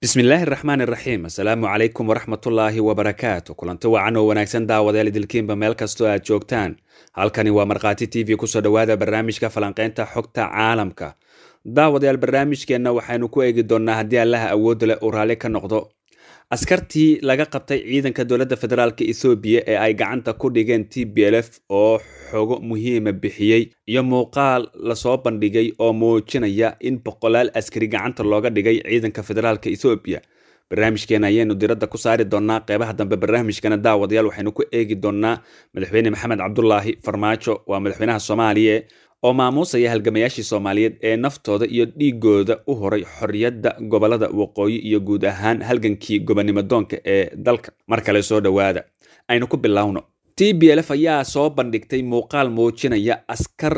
bismillaahi raxmaan iraxiim assalaamu calaykum waraxmatullaahi wabarakaatu kulanti wacan oo wanaagsan daawadayaal idilkiinba meel kastoo aad joogtaan halkani waa markhaati t v kusoo dhowaada barnaamijka falanqaynta xogta caalamka daawadayaal barnaamijkeenna waxaynu ku eegi doonnaa haddii allaha awoodda leh uu raalli ka noqdo askartii laga qabtay ciidanka dowladda federaalk ethoobiya ee ay gacanta ku dhigeen t b l f oo xogo muhiima bixiyey iyo muuqaal lasoo bandhigay oo muujinaya in boqolaal askari gacanta looga dhigay ciidanka federaalk ethoobiya barnaamijkeena ayaynu diradda ku saari doonnaa qeybaha dambe barnaamijkana daawadayaal waxaynu ku eegi doonnaa madaxweyne maxamed cabdulaahi farmaajo waa madaxweynaha soomaaliya oo maamuusaya halgamayaashii soomaaliyeed ee naftooda iyo dhiigooda u horay xorriyadda gobolada waqooyi iyo guud ahaan halgankii gobonimo doonka ee dalka mar kale soo dhowaada aynu ku bilowno t b l f ayaa soo bandhigtay muuqaal muujinaya askar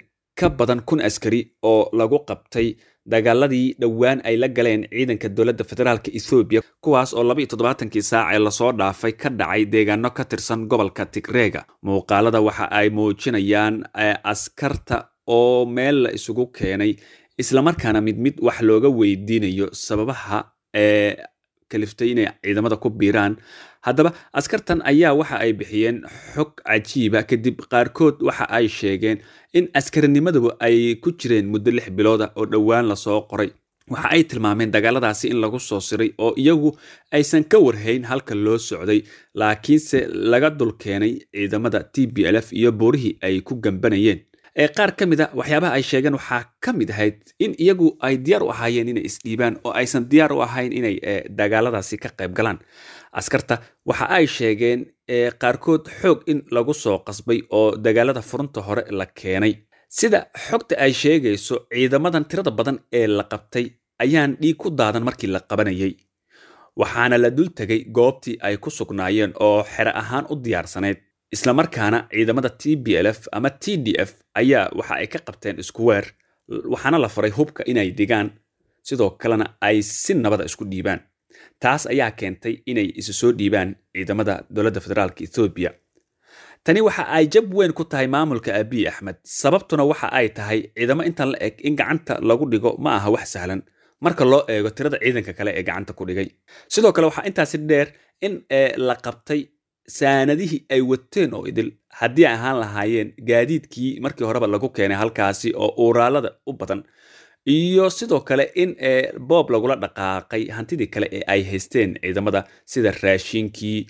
ka badan kun askari oo lagu qabtay dagaaladii dhowaan ay la galeen ciidanka dowladda federaalk ethoobiya kuwaas oo laba iyo toddobaatankii saac ee lasoo dhaafay ka dhacay deegaano ka tirsan gobolka tigreega muuqaalada waxa ay muujinayaan askarta oo meel la isugu keenay islamarkaana mid mid wax looga weydiinayo sababaha ee kaliftay inay ciidamada ku biiraan haddaba askartan ayaa waxa ay bixiyeen xog cajiiba kadib qaarkood waxa ay sheegeen in askarinimaduba ay ku jireen muddo lix bilooda oo dhowaan lasoo qoray waxa ay tilmaameen dagaaladaasi in lagu soo siray oo iyagu aysan ka warhayn halka loo socday laakiinse laga dul keenay ciidamada t b l f iyo buurihii ay ku gambanayeen ee qaar ka mid a waxyaabaha ay sheegeen waxaa ka mid ahayd in iyagu ay diyaar u ahaayeen inay isdhiibaan oo aysan diyaar u ahayn inay dagaaladaasi ka qayb galaan askarta waxa ay sheegeen qaarkood xoog in lagu soo qasbay oo dagaalada furunta hore la keenay sida xogta ay sheegayso ciidamadan tirada badan ee la qabtay ayaan dhiig ku daadan markii la qabanayay waxaana la dul tegay goobtii ay ku sugnaayeen oo xere ahaan u diyaarsanayd islamarkaana ciidamada t b l f ama t d f ayaa waxa ay ka qabteen isku weer waxaana la faray hubka inay dhigaan sidoo kalena ay si nabada isku dhiibaan taas ayaa keentay inay isu soo dhiibaan ciidamada dowladda federaalk ethoobiya tani waxa ay jab weyn ku tahay maamulka abiy axmed sababtuna waxa ay tahay ciidamo intan la eg in gacanta lagu dhigo ma aha wax sahlan marka loo eego tirada ciidanka kale ee gacanta ku dhigay sidoo kale waxaa intaasi dheer in la qabtay saanadihii ay wateen oo idil haddii ay ahaan lahaayeen gaadiidkii markii horeba lagu keenay halkaasi oo uuraalada u badan iyo sidoo kale in boob lagula dhaqaaqay hantidii kale ee ay haysteen ciidamada sida raashinkii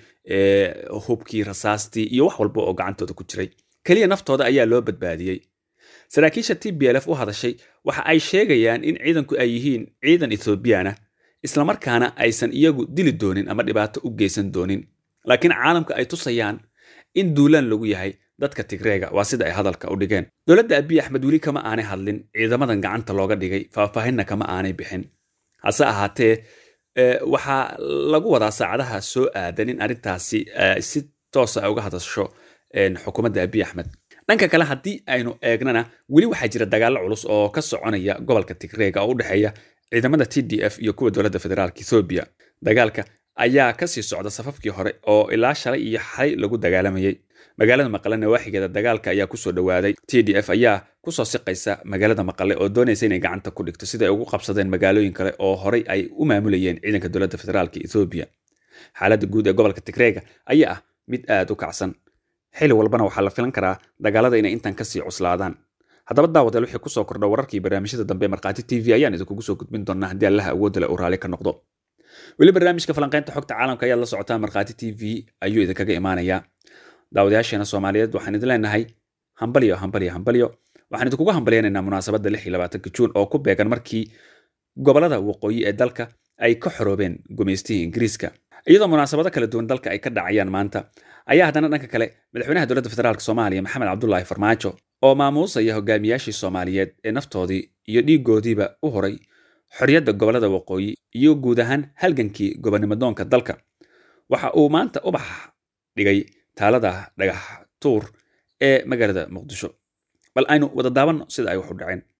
hubkii rasaastii iyo wax walba oo gacantooda ku jiray keliya naftooda ayaa loo badbaadiyey saraakiisha t b l f u hadashay waxa ay sheegayaan in ciidanku ay yihiin ciidan ethoobiyaana islamarkaana aysan iyagu dili doonin ama dhibaato u geysan doonin laakiin caalamka ay tusayaan in duulaan lagu yahay dadka tigreega waa sida ay hadalka u dhigeen dowladda abiy axmed weli kama aanay hadlin ciidamadan gacanta looga dhigay faahfaahinna kama aanay bixin hase ahaatee waxaa lagu wadaa saacadaha soo aadan in arrintaasi si toosa uga hadasho xukuumadda abiy axmed dhanka kale haddii aynu eegnana weli waxaa jira dagaallo culus oo ka soconaya gobolka tigreega oo u dhexeeya ciidamada t d f iyo kuwa dowladda federaalk ethoobiya dagaalka ayaa kasii socda safafkii hore oo ilaa shalay iyo xalay lagu dagaalamayay magaalada maqale nawaaxigeeda dagaalka ayaa kusoo dhowaaday t d f ayaa kusoo siqaysa magaalada maqale oo doonaysa inay gacanta ku dhigto sida ay ugu qabsadeen magaalooyin kale oo horey ay u maamulayeen ciidanka dowladda federaalk ethoobiya xaaladda guud ee gobolka tigreega ayaa ah mid aad u kacsan xili walbana waxaa la filan karaa dagaalada inay intan kasii cuslaadaan haddaba daawadeel wixii kusoo kordha wararkii barnaamijyada dambe markhaati t v ayaan idinkugu soo gudbin doonaa haddii allaha awoodda leh uu raalli ka noqdo weli barnaamijka falanqaynta xogta caalamka ayaad la socotaa markhaati t v ayuu idinkaga imaanayaa daawadayaasheena soomaaliyeed waxaan idin leenahay hambalyo hambalyo hambalyo waxaan idinkugu hambalyaynaynaa munaasabadda lix iyo labaatanka juun oo ku beegan markii gobolada waqooyi ee dalka ay ka xoroobeen gumaystihii ingiriiska iyadoo munaasabado kala duwan dalka ay ka dhacayaan maanta ayaa haddana dhanka kale madaxweynaha dowladda federaalk soomaaliya maxamed cabdulaahi farmaajo oo maamuusaya hogaamiyaashii soomaaliyeed ee naftoodii iyo dhiigoodiiba u horay xorriyadda gobolada waqooyi iyo guud ahaan halgankii gobonimo doonka dalka waxa uu maanta ubax dhigay taalada dhagax tuur ee magaalada muqdisho bal aynu wada daabanno sida ay wax u dhaceen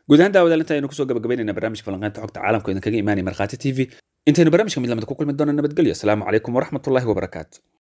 guud ahaan daawadaal inta aynu kusoo gabagabaynayna barnaamijka falanqeynta xogta caalamka idinkaga imaanaya markhaati t v intaynu barnaamijka mid lamid ku kulmi doona nabadgelyo asalaamu calaykum waraxmatullahi wabarakaatu